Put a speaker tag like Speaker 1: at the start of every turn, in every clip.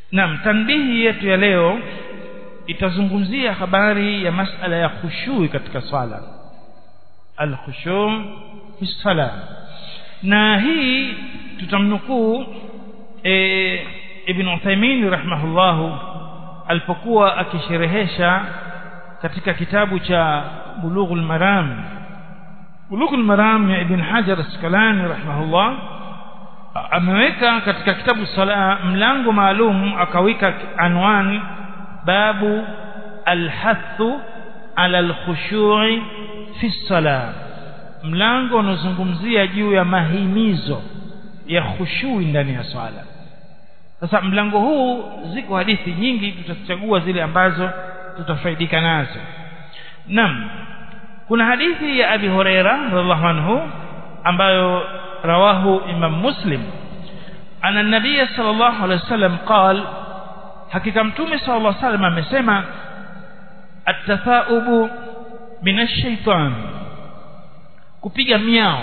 Speaker 1: naam tanbihi yetu ya leo itazungumzia habari ya masala ya khushui katika swala al-khushu' fi sala na hii tutamnukuu e, Ibn Uthaymeen rahimahullahu alipokuwa akisherehesha katika kitabu cha Bulughul Maram Bulughul Maram ya Ibn Hajar Asqalani rahimahullah ameweka katika kitabu sala mlango maalum akaweka anwani babu alhathu ala alkhushu'i fi sala mlango unazungumzia juu ya mahimizo ya khushui ndani ya swala sasa mlango huu ziko hadithi nyingi tutachagua zile ambazo tutafaidika nazo nam kuna hadithi ya Abi Huraira radhiallahu anhu ambayo rawahu Imam Muslim ana nabii sallallahu alaihi wasallam qal hakika mtume sallallahu alaihi wasallam amesema at-tathaubu minash shaitan kupiga miao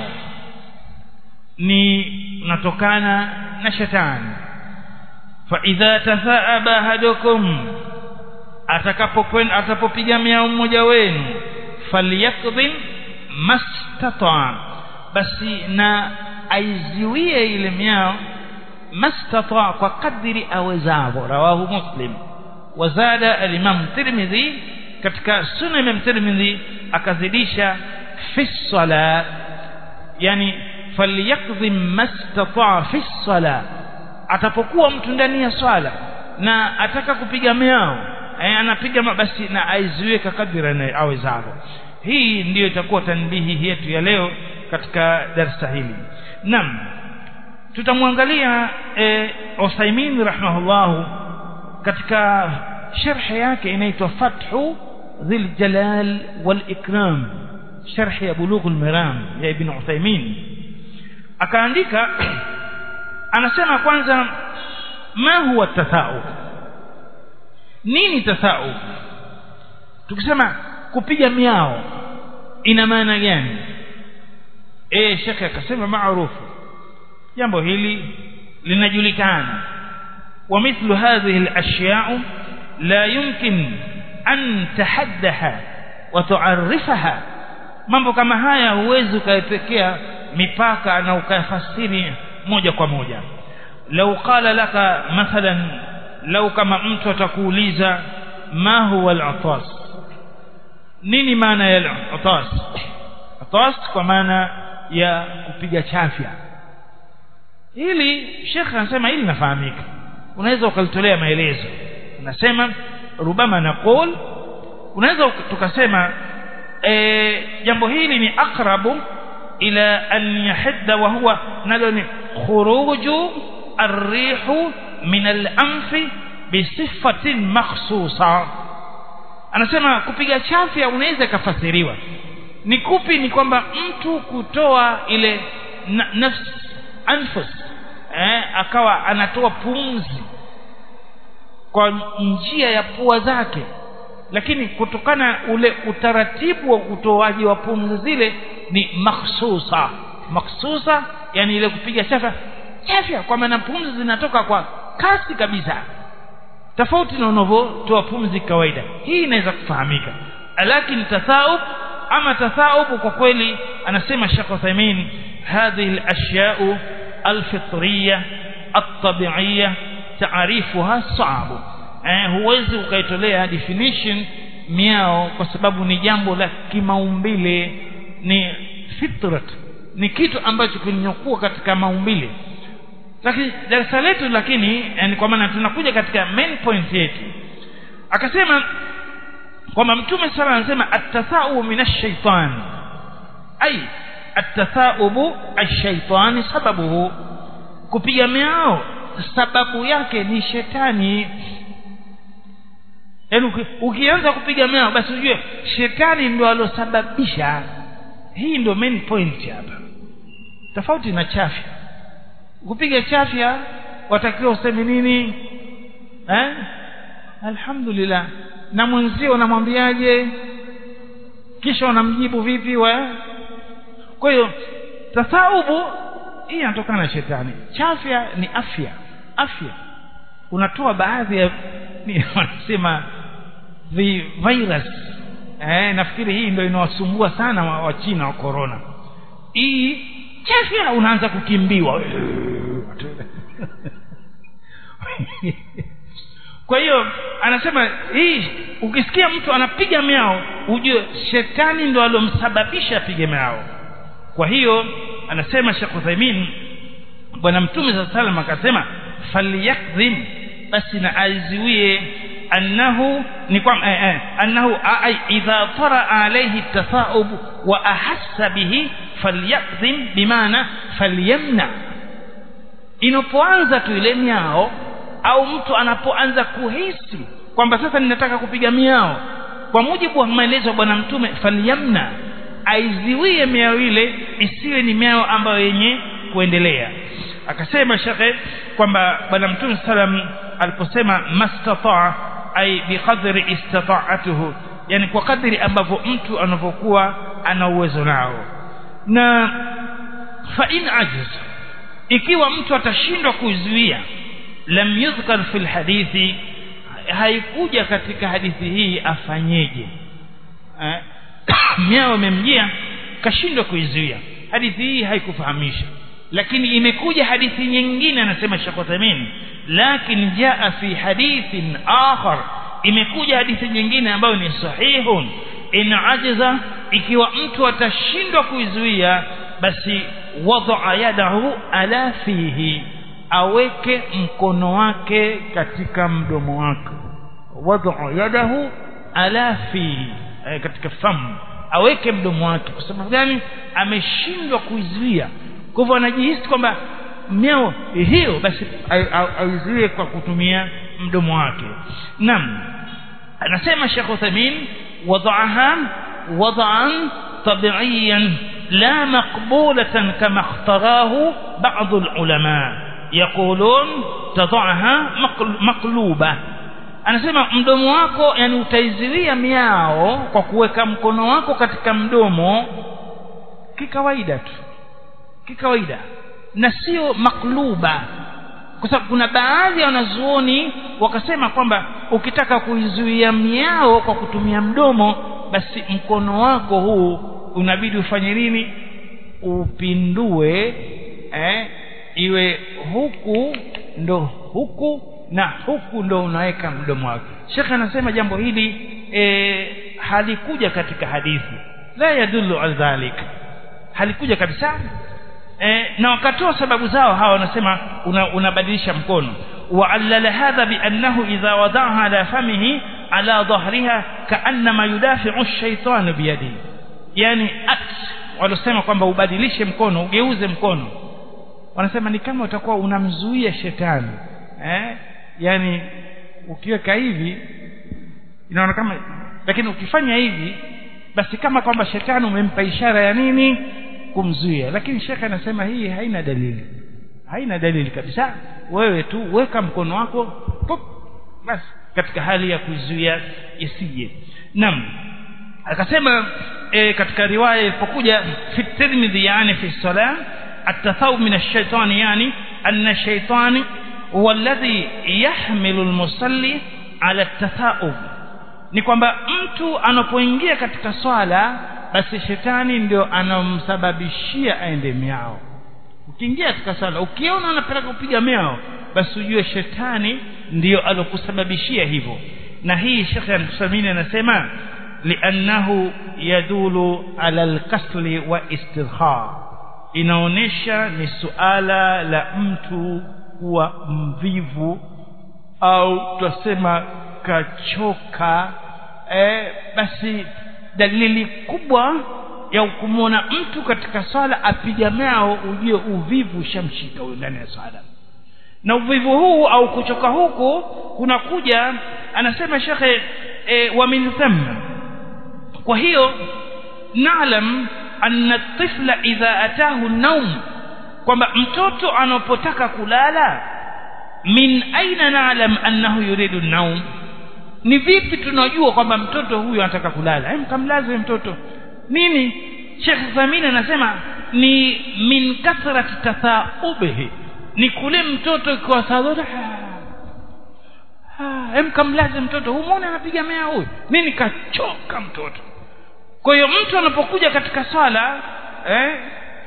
Speaker 1: ni unatokana na shetani fa idha tathaaba ahadukum atakapokwenda atapopiga miao mmoja wenu falyakdhim mastata basi na aiziwie ile miao mastata kwa kadri awezavyo rawahu muslim wazada al-imam tirmidhi katika sunan imam tirmidhi akazidisha fi sala yani falyakdhim mastata fi sala atapokuwa mtu ndani ya swala na ataka kupiga miao eh, anapiga basi na aiziwe kadri awezavyo hii ndiyo itakuwa tanbihi yetu ya leo katika darasa hili naam tutamwangalia e, Usaimin rahimahullah katika sharh yake inaitwa Fathu Dhil Jalal wal Ikram sharh ya Bulugh al-Maram ya Ibn Usaimin akaandika anasema kwanza ma huwa tathau nini tathau tukisema kupiga miao ina maana gani eh shekhe akasema maarufu jambo hili linajulikana wa mithlu hadhihi al-ashya' la yumkin an tahaddaha wa tu'arrifaha mambo kama haya huwezi ukayepekea mipaka na ukayafasiri moja kwa moja lau qala laka mathalan lau kama mtu atakuuliza ma huwa al-atas nini maana ya al-atas atas kwa maana ya kupiga chafya hili shekhe anasema hili nafahamika unaweza ukalitolea maelezo unasema rubama naqul unaweza tukasema e, jambo hili ni akrabu ila an yahidda wa huwa nalo ni khuruju arrihu min al-anfi bisifatin makhsusa anasema kupiga chafya unaweza kafasiriwa ni kupi ni kwamba mtu kutoa ile na, nafsi anfus eh, akawa anatoa pumzi kwa njia ya pua zake lakini kutokana ule utaratibu wa utoaji wa pumzi zile ni makhsusa makhsusa yani ile kupiga chafya chafya kwa maana pumzi zinatoka kwa kasi kabisa tofauti na unavyotoa pumzi kawaida hii inaweza kufahamika lakini tathaub ama tathaub kwa kweli anasema Sheikh Uthaymeen hadhihi al-ashya'u al-fitriyya at-tabi'iyya ta'rifuha صعب eh huwezi ukaitolea definition miao kwa sababu ni jambo la kimaumbile ni fitrat ni kitu ambacho kilinyokuwa katika maumbile lakini darasa letu lakini yani kwa maana tunakuja katika main point yetu akasema kwamba mtume sala anasema at-tatha'u minash shaitan ay at-tatha'ubu ash-shaytani sababuhu kupiga miao sababu yake ni shetani yaani ukianza kupiga miao basi ujue shetani ndio alosababisha hii ndio main point hapa tofauti na chafya kupiga chafya watakiwa useme nini eh alhamdulillah na mwenzio unamwambiaje kisha unamjibu vipi wa kwa hiyo tasaubu hii inatokana na shetani chafya ni afya afya unatoa baadhi ya ni wanasema vi virus eh, nafikiri hii ndio inawasumbua sana wa, wa China wa corona hii chafya unaanza kukimbiwa kwa hiyo anasema hii ukisikia mtu anapiga miao ujue shetani ndo alomsababisha apige miao kwa hiyo anasema Sheikh Uthaymeen bwana mtume sa salam akasema falyakdhim basi na aiziwie annahu ni kwa eh, eh, annahu ai idha tara alayhi tasaub wa ahassa bihi falyakdhim bimaana falyamna inapoanza tu ile miao au mtu anapoanza kuhisi kwamba sasa ninataka kupiga miao kwa mujibu wa maelezo ya bwana mtume falyamna aiziwie miao ile isiwe ni miao ambayo yenye kuendelea akasema shekhe kwamba bwana mtume salam aliposema mastataa ai biqadri istata'atuhu yani kwa kadri ambavyo mtu anavyokuwa ana uwezo nao na fa in ajiz ikiwa mtu atashindwa kuzuia lam yudhkar fil hadithi haikuja katika hadithi hii afanyeje eh? miao imemjia kashindwa kuizuia hadithi hii haikufahamisha lakini imekuja hadithi nyingine anasema Sheikh Uthaymeen lakin jaa fi hadithin akhar imekuja hadithi nyingine ambayo ni sahihun in ajiza ikiwa mtu atashindwa kuizuia basi wadaa yadahu ala fihi aweke mkono wake katika mdomo wake wadaa yadahu ala fihi eh, katika famu aweke mdomo wake kwa sababu gani ameshindwa kuizuia kwa hivyo anajihisi kwamba miao hiyo basi aizuie kwa kutumia mdomo wake naam anasema Sheikh Uthaymeen wadaaha wadaan tabiiyan la maqbulatan kama ikhtarahu ba'd ulama yaqulun tadaaha maqluba anasema mdomo wako yani utaizilia miao kwa kuweka mkono wako katika mdomo kikawaida tu kikawaida na sio makluba kwa sababu kuna baadhi ya wanazuoni wakasema kwamba ukitaka kuizuia miao kwa kutumia mdomo basi mkono wako huu unabidi ufanye nini upindue eh, iwe huku ndo huku na huku ndo unaweka mdomo wako shekhe anasema jambo hili e, halikuja katika hadithi la yadullu ala dhalik halikuja kabisa e, na wakatoa sababu zao hawa wanasema unabadilisha una mkono وعلل هذا بأنه إذا وضعها على فمه على ظهرها كأنما يدافع الشيطان بيده يعني act walosema kwamba ubadilishe mkono ugeuze mkono wanasema ni kama utakuwa unamzuia shetani eh yani ukiweka hivi inaona kama lakini ukifanya hivi basi kama kwamba shetani umempa ishara ya nini kumzuia lakini shekhe anasema hii haina dalili haina dalili kabisa wewe tu weka mkono wako pop basi katika hali ya kuzuia isije naam akasema e, katika riwaya ilipokuja fi tirmidhi yani fi salam التثاؤب من الشيطان يعني أن الشيطان هو الذي يحمل المصلي على التثاؤب ni kwamba mtu anapoingia katika swala basi shetani ndio anamsababishia aende miao ukiingia katika swala ukiona anapeleka kupiga miao basi ujue shetani ndio alokusababishia hivyo na hii Sheikh Al-Uthaymeen anasema li'annahu yadulu ala al-kasli wa istirha inaonesha ni suala la mtu kuwa mvivu au tutasema kachoka eh, basi dalili kubwa ya kumwona mtu katika swala apiga mao ujue uvivu ushamshika huyo ndani ya swala na uvivu huu au kuchoka huku kunakuja anasema shekhe e, wa min thamma kwa hiyo naalam anna tifla idha atahu naum kwamba mtoto anapotaka kulala min aina naalam annahu yuridu naum ni vipi tunajua kwamba mtoto huyu anataka kulala hem kamlaze mtoto nini Sheikh Thamini anasema ni min kathrati tathaubihi ni kule mtoto kwa sadara hem kamlaze mtoto humwone anapiga mea huyu nini kachoka mtoto kwa hiyo mtu anapokuja katika swala eh,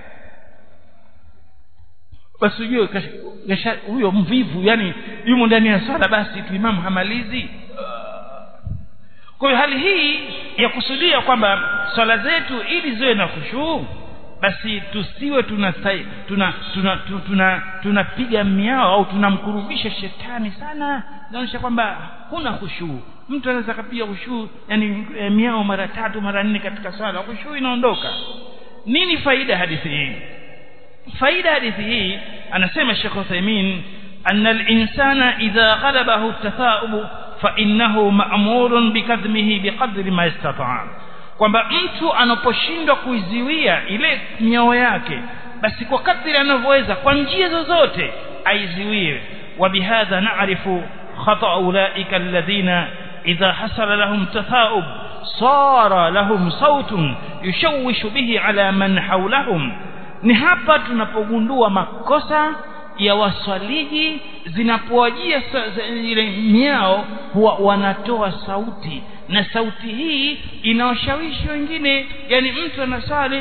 Speaker 1: basi ujue huyo mvivu yani yumo ndani ya swala basi tu imamu hamalizi kwa hiyo hali hii ya kusudia kwamba swala zetu ili ziwe na khushuu basi tusiwe tuna tuna tuna tuna tunapiga miao au tunamkurubisha shetani sana inaonyesha kwamba huna khushuu mtu anaweza kapiga khushuu yani e, miao mara tatu mara nne katika swala khushuu inaondoka nini faida hadithi hii faida hadithi hii anasema Sheikh Uthaymeen anna al-insana idha ghalabahu at-tatha'ub fa innahu ma'murun bikadhmihi biqadri ma istata'a kwamba mtu anaposhindwa kuiziwia ile miao yake basi kwa kadri anavyoweza kwa njia zozote aiziwie وبهذا نعرف خطأ أولئك الذين إذا حصل لهم تثاؤب صار لهم صوت يشوش به على من حولهم ni hapa tunapogundua makosa ya waswaliji zinapowajia ile miao huwa wanatoa sauti na sauti hii inawashawishi wengine yani mtu anasali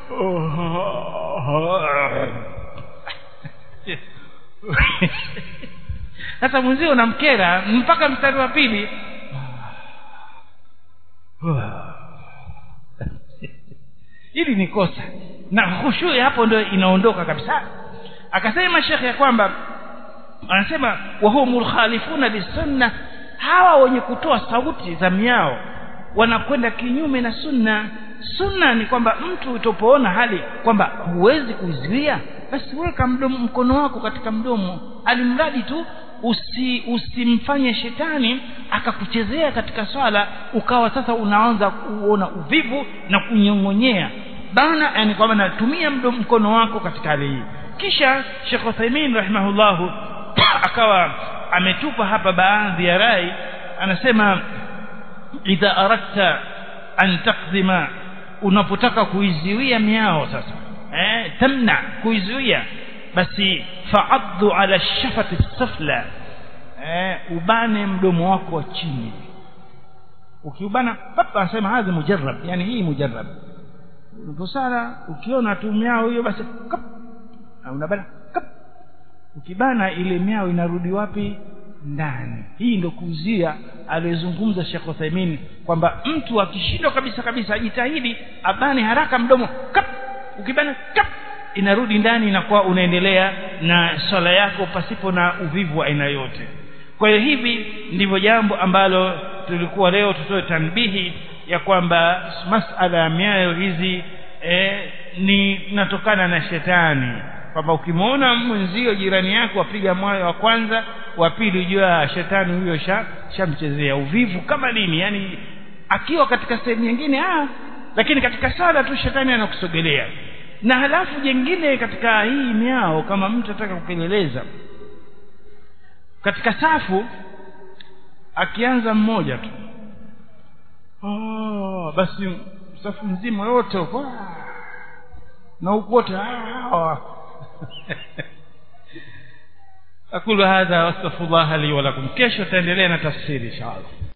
Speaker 1: sasa mwenzio unamkera mpaka mstari wa pili hili ni kosa na khushui hapo ndio inaondoka kabisa akasema shekhe ya kwamba anasema wahumul khalifuna lisunna hawa wenye kutoa sauti za miao wanakwenda kinyume na sunna sunna ni kwamba mtu utopoona hali kwamba huwezi kuizuia basi weka mdomo mkono wako katika mdomo alimradi tu usi usimfanye shetani akakuchezea katika swala ukawa sasa unaanza kuona uvivu na kunyong'onyea bana yani kwamba natumia mdomo mkono wako katika hali hii kisha Sheikh Uthaymeen rahimahullahu akawa ametupa hapa baadhi ya rai anasema idha aradta an taqdima unapotaka kuizuia miao sasa eh tamna kuizuia basi fa'addu ala shafati safla eh ubane mdomo wako wa chini ukiubana papa anasema hadhi mujarrab yani hii mujarrab unaposala ukiona tu miao hiyo basi kap unabana kap ukibana ile miao inarudi wapi ndani hii ndio kuuzia aliyozungumza Sheikh Uthaymeen kwamba mtu akishindwa kabisa kabisa ajitahidi abane haraka mdomo kap ukibana kap inarudi ndani inakuwa unaendelea na swala yako pasipo na uvivu wa aina yote kwa hiyo hivi ndivyo jambo ambalo tulikuwa leo tutoe tanbihi ya kwamba masala ya miayo hizi eh, ni natokana na shetani kwamba ukimwona mwenzio jirani yako apiga moyo wa kwanza wa pili ujua shetani huyo sha shamchezea uvivu kama nini yani akiwa katika sehemu nyingine ah lakini katika sala tu shetani anakusogelea na halafu jengine katika hii miao kama mtu ataka kupeleleza katika safu akianza mmoja tu oh, basi safu mzima yote huko na huko wote أقول هذا واستغفر الله لي ولكم كيش تندلين تفسير إن شاء الله